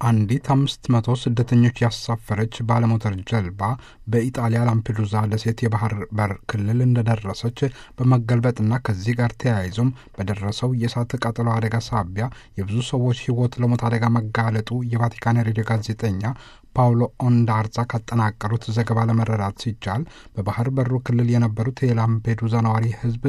አንዲት አምስት መቶ ስደተኞች ያሳፈረች ባለሞተር ጀልባ በኢጣሊያ ላምፔዱዛ ደሴት የባህር በር ክልል እንደደረሰች በመገልበጥና ከዚህ ጋር ተያይዞም በደረሰው የእሳት ቃጠሎ አደጋ ሳቢያ የብዙ ሰዎች ሕይወት ለሞት አደጋ መጋለጡ የቫቲካን ሬዲዮ ጋዜጠኛ ፓውሎ ኦንዳርዛ ካጠናቀሩት ዘገባ ለመረዳት ሲቻል በባህር በሩ ክልል የነበሩት የላምፔዱዛ ነዋሪ ሕዝብ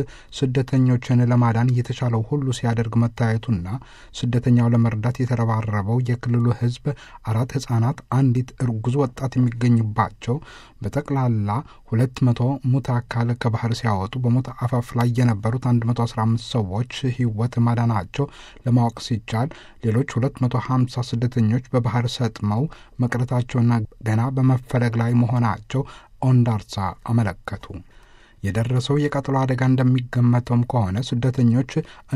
ስደተኞችን ለማዳን የተቻለው ሁሉ ሲያደርግ መታየቱና ስደተኛው ለመርዳት የተረባረበው የክልሉ ሕዝብ አራት ሕጻናት፣ አንዲት እርጉዝ ወጣት የሚገኙባቸው በጠቅላላ ሁለት መቶ ሙት አካል ከባህር ሲያወጡ በሞት አፋፍ ላይ የነበሩት 115 ሰዎች ሕይወት ማዳናቸው ለማወቅ ሲቻል ሌሎች 250 ስደተኞች በባህር ሰጥመው መቅረታቸውና ገና በመፈለግ ላይ መሆናቸው ኦንዳርሳ አመለከቱ። የደረሰው የቃጠሎ አደጋ እንደሚገመተውም ከሆነ ስደተኞች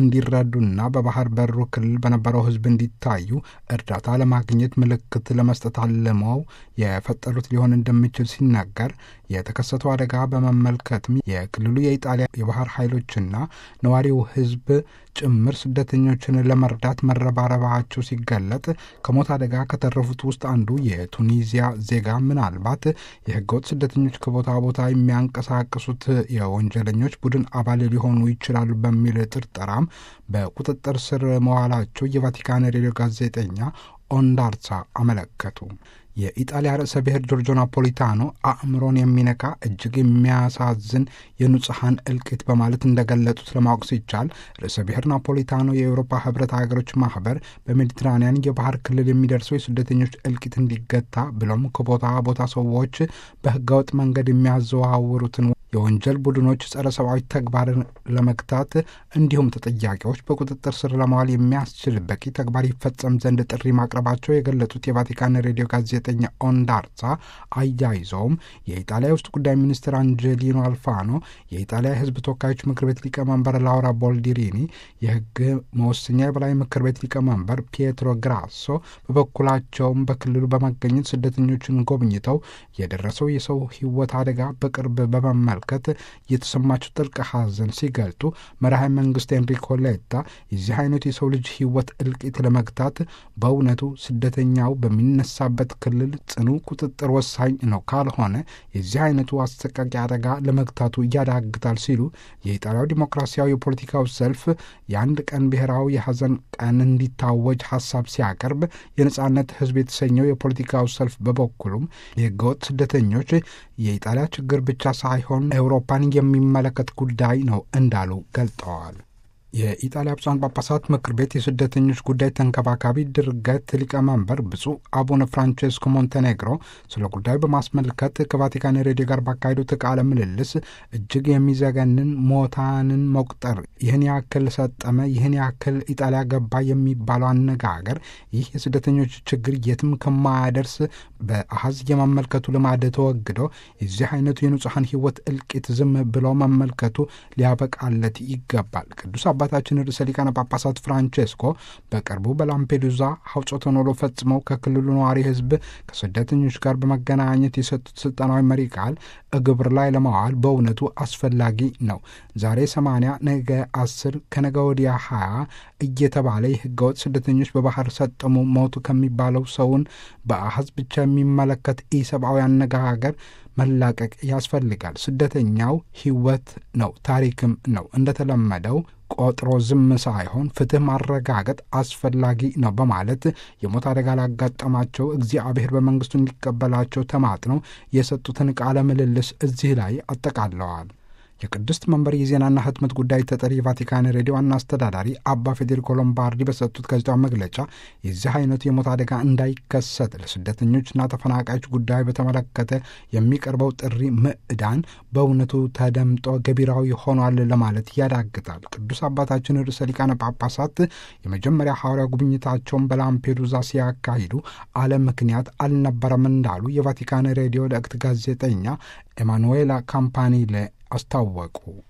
እንዲረዱና በባህር በሩ ክልል በነበረው ሕዝብ እንዲታዩ እርዳታ ለማግኘት ምልክት ለመስጠት አልመው የፈጠሩት ሊሆን እንደሚችል ሲነገር የተከሰተው አደጋ በመመልከትም የክልሉ የኢጣሊያ የባህር ኃይሎችና ነዋሪው ሕዝብ ጭምር ስደተኞችን ለመርዳት መረባረባቸው ሲገለጥ ከሞት አደጋ ከተረፉት ውስጥ አንዱ የቱኒዚያ ዜጋ ምናልባት የህገወጥ ስደተኞች ከቦታ ቦታ የሚያንቀሳቅሱት የወንጀለኞች ቡድን አባል ሊሆኑ ይችላሉ በሚል ጥርጠራም በቁጥጥር ስር መዋላቸው የቫቲካን ሬዲዮ ጋዜጠኛ ኦንዳርሳ አመለከቱ። የኢጣሊያ ርዕሰ ብሔር ጆርጆ ናፖሊታኖ አእምሮን የሚነካ እጅግ የሚያሳዝን የንጹሐን እልቂት በማለት እንደገለጡት ለማወቅ ሲቻል ርዕሰ ብሔር ናፖሊታኖ የአውሮፓ ህብረት ሀገሮች ማህበር በሜዲትራንያን የባህር ክልል የሚደርሰው የስደተኞች እልቂት እንዲገታ ብሎም ከቦታ ቦታ ሰዎች በህገወጥ መንገድ የሚያዘዋውሩትን የወንጀል ቡድኖች ጸረ ሰብአዊ ተግባርን ለመግታት እንዲሁም ተጠያቂዎች በቁጥጥር ስር ለማዋል የሚያስችል በቂ ተግባር ይፈጸም ዘንድ ጥሪ ማቅረባቸው የገለጹት የቫቲካን ሬዲዮ ጋዜጠኛ ኦንዳርሳ አያይዘውም የኢጣሊያ የውስጥ ጉዳይ ሚኒስትር አንጀሊኖ አልፋኖ፣ የኢጣሊያ የህዝብ ተወካዮች ምክር ቤት ሊቀመንበር ላውራ ቦልዲሪኒ፣ የህግ መወሰኛ የበላይ ምክር ቤት ሊቀመንበር ፒየትሮ ግራሶ በበኩላቸውም በክልሉ በመገኘት ስደተኞችን ጎብኝተው የደረሰው የሰው ህይወት አደጋ በቅርብ በመመልከት የተሰማቸው ጥልቅ ሐዘን ሲገልጡ መርሃ መንግስት ኤንሪኮ ሌታ የዚህ አይነቱ የሰው ልጅ ህይወት እልቂት ለመግታት በእውነቱ ስደተኛው በሚነሳበት ክልል ጽኑ ቁጥጥር ወሳኝ ነው፣ ካልሆነ የዚህ አይነቱ አሰቃቂ አደጋ ለመግታቱ ያዳግታል ሲሉ የኢጣሊያው ዲሞክራሲያዊ የፖለቲካው ሰልፍ የአንድ ቀን ብሔራዊ የሐዘን ቀን እንዲታወጅ ሀሳብ ሲያቀርብ የነጻነት ህዝብ የተሰኘው የፖለቲካው ሰልፍ በበኩሉም የህገወጥ ስደተኞች የኢጣሊያ ችግር ብቻ ሳይሆን አውሮፓን የሚመለከት ጉዳይ ነው እንዳሉ ገልጠዋል። የኢጣሊያ ብፁዓን ጳጳሳት ምክር ቤት የስደተኞች ጉዳይ ተንከባካቢ ድርገት ሊቀመንበር ብፁዕ አቡነ ፍራንቼስኮ ሞንቴኔግሮ ስለ ጉዳዩ በማስመልከት ከቫቲካን ሬዲዮ ጋር ባካሄዱት ቃለ ምልልስ እጅግ የሚዘገንን ሞታንን መቁጠር ይህን ያክል ሰጠመ፣ ይህን ያክል ኢጣሊያ ገባ የሚባለው አነጋገር ይህ የስደተኞች ችግር የትም ከማያደርስ በአሀዝ የመመልከቱ ልማድ ተወግዶ የዚህ አይነቱ የንጹሐን ህይወት እልቂት ዝም ብለው መመልከቱ ሊያበቃለት ይገባል። ቅዱስ አባታችን ርዕሰ ሊቃነ ጳጳሳት ፍራንቼስኮ በቅርቡ በላምፔዱዛ ሐውጾተ ኖሎ ፈጽመው ከክልሉ ነዋሪ ህዝብ ከስደተኞች ጋር በመገናኘት የሰጡት ስልጠናዊ መሪ ቃል ግብር ላይ ለማዋል በእውነቱ አስፈላጊ ነው። ዛሬ ሰማንያ ነገ አስር ከነገ ወዲያ ሀያ እየተባለ የህገወጥ ስደተኞች በባህር ሰጠሙ ሞቱ ከሚባለው ሰውን በአሀዝ ብቻ የሚመለከት ኢሰብአዊ አነጋገር መላቀቅ ያስፈልጋል። ስደተኛው ህይወት ነው፣ ታሪክም ነው። እንደተለመደው ቆጥሮ ዝም ሳይሆን ፍትህ ማረጋገጥ አስፈላጊ ነው በማለት የሞት አደጋ ላጋጠማቸው እግዚአብሔር በመንግስቱ እንዲቀበላቸው ተማጥነው የሰጡትን ቃለ ምልልስ እዚህ ላይ አጠቃለዋል። የቅድስት መንበር የዜናና ህትመት ጉዳይ ተጠሪ የቫቲካን ሬዲዮ ዋና አስተዳዳሪ አባ ፌዴሪኮ ሎምባርዲ በሰጡት ጋዜጣዊ መግለጫ የዚህ አይነቱ የሞት አደጋ እንዳይከሰት ለስደተኞችና ተፈናቃዮች ጉዳይ በተመለከተ የሚቀርበው ጥሪ ምዕዳን በእውነቱ ተደምጦ ገቢራዊ ሆኗል ለማለት ያዳግታል። ቅዱስ አባታችን ርዕሰ ሊቃነ ጳጳሳት የመጀመሪያ ሐዋርያ ጉብኝታቸውን በላምፔዱዛ ሲያካሂዱ አለ ምክንያት አልነበረም እንዳሉ የቫቲካን ሬዲዮ ለእክት ጋዜጠኛ ኤማኑዌላ ካምፓኒሌ አስታወቁ።